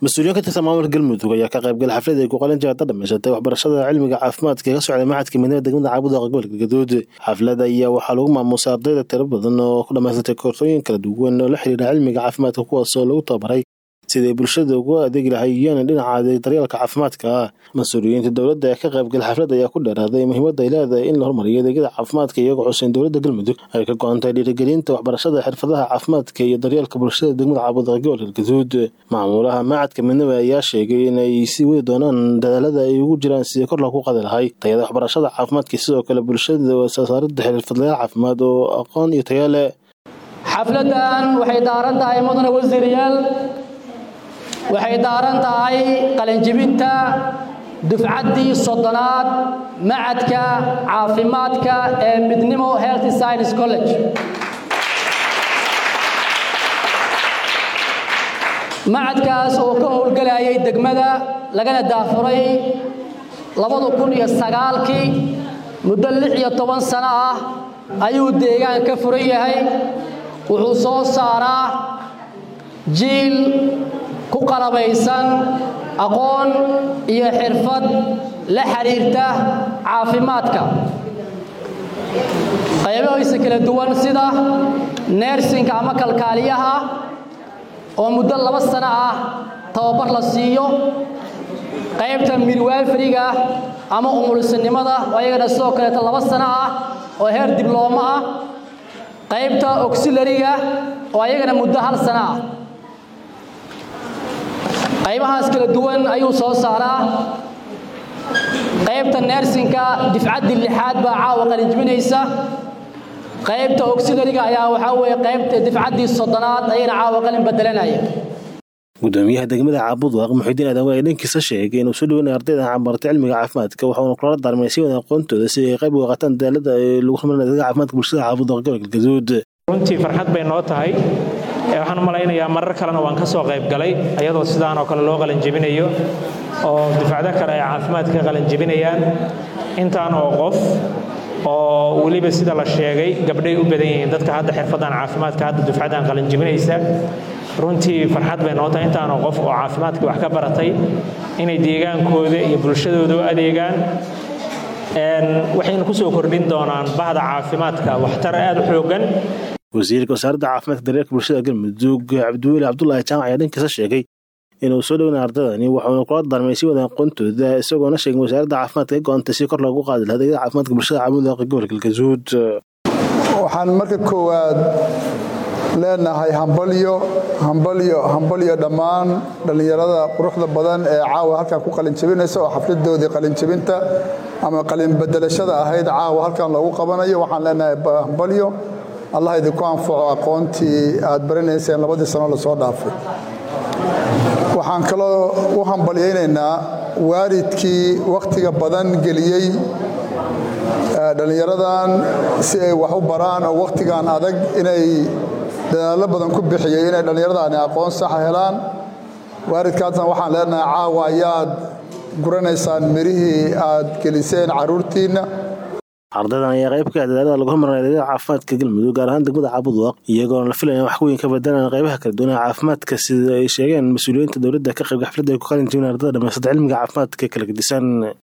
mas-uuliyiin ka tirsan maamulka galmudug ayaa ka qaybgalay xaflad ay ku qalintii hadda dhamaysatay waxbarashada cilmiga caafimaadka ee ka socday maxadka midnimada degmada caabudaqa gobolka galgaduud xafladda ayaa waxaa lagu maamuusay ardayda tiro badan oo ku dhamaysatay koorsooyin kala duwan oo la xiriira cilmiga caafimaadka kuwaas oo lagu tababaray siday bulshada ugu adeegi lahaayeen dhinaca daryeelka caafimaadka mas-uuliyiinta dowladda ee ka qaybgalay xafladda ayaa ku dheeraaday muhiimadda ay leedahay in la horumariyo adeegyada caafimaadka iyagoo xuseyn dowladda galmudug ay ka go-antay dhiirigelinta waxbarashada xirfadaha caafimaadka iyo daryeelka bulshada degmada caabudaqa gobolka galgaduud maamulaha macadka midnimo ayaa sheegay in ay sii wadi doonaan dadaalada ay ugu jiraan sidii kor loogu qadi lahay tayada waxbarashada caafimaadka sidoo kale bulshada soosaarida xirfadlayaal caafimaad oo aqoon iyo taya leh xafladan waxay daaran tahay mudane wasiirayaal waxay daaran tahay qalinjibinta dufcaddii soddonaad macadka caafimaadka ee midnimo health science college macadkaas oo ka howlgelayay degmada lagana daafuray labada kun iyo sagaalkii muddo lix iyo toban sano ah ayuu deegaan ka furan yahay wuxuu soo saaraa jiil ku qalabaysan aqoon iyo xirfad la xiriirta caafimaadka qaybahiisa kala duwan sida neersinka ama kalkaaliyaha oo muddo laba sano ah tababar la siiyo qaybta midwafriga ama umulisanimada oo ayagana sidoo kaleeta laba sano ah oo heer diblooma ah qaybta oxilariga oo ayagana muddo hal sano ah qaybahaas kala duwan ayuu soo saaraa qaybta neersinka difcaddii lixaad baa caawa qalinjibinaysa qaybta oxilariga ayaa waxaa weeye qaybta difcaddii soddonaad ayayna caawa qalin bedelanaya gudoomiyaha degmada caabudwaq muxidiin aadan waa dhankiisa sheegay inuu soo dhaweynay ardayda camartay cilmiga caafimaadka waxauna kula daarmay si wada aqoontooda si ay qayb uga qaataan dadaalada lagu horumarin adeega caafimaadka bulshada caabudwaq gobolka galgaduud runtii farxad bay noo tahay waxaan u malaynayaa marar kalena waan ka soo qayb galay ayadoo sidaan oo kale loo qalinjebinayo oo dufcado kale ay caafimaadka ka qalinjebinayaan intaan oo qof oo weliba sida la sheegay gabdhay u badan yihiin dadka hadda xirfadan caafimaadka hadda dufcadan qalinjebinaysa runtii farxad bay noo tahay intaanoo qof oo caafimaadkii wax ka baratay inay deegaankooda iyo bulshadooda u adeegaan waxayna ku soo kordhin doonaan bahda caafimaadka waxtar aad u xoogan wasiirka wasaaradda caafimaadka daryeelka bulshada galmudug cabdiweli cabdulaahi jaamac ayaa dhankiisa sheegay inuu soo dhowna ardadani waxauna kula daarmay si wada aqoontooda isagoona sheegay wasaaradda caafimaadka ka go-antay si kor loogu qaadi laha adeegyada caafimaadka bulshada caabudaqa gobolka galgaduud waxaan marka koowaad leenahay hambalyo hambalyo hambalyo dhammaan dhallinyarada quruxda badan ee caawa halkan ku qalinjabinaysa oo xafladoodii qalinjabinta ama qalinbedelashada ahayd caawa halkan loogu qabanayo waxaan leenahay hambalyo allah idinku anfaco aqoontii aad baranayseen labadii sano lasoo dhaafay waxaan kaloo u hambalyaynaynaa waalidkii wakhtiga badan geliyey dhallinyaradan si ay wax u baraan oo wakhtigan adag inay dadaallo badan ku bixiyey inay dhallinyaradaani aqoon saxa helaan waalidkaasna waxaan leenahay caawa ayaad guranaysaan mirihii aad geliseen carruurtiinna ardaydan ayaa qayb ka ah dadaalada lagu hormarinay adeegyada caafimaadka galmudug gaar ahaan degmada caabudwaq iyagoona la filaya wax weyn ka bedelaan qaybaha kala duwan ee caafimaadka sida ay sheegeen mas-uuliyiinta dowladda ka qaybga xafladda ay ku qalin jibin ardada dhamaysata cilmiga caafimaadka kala gedisan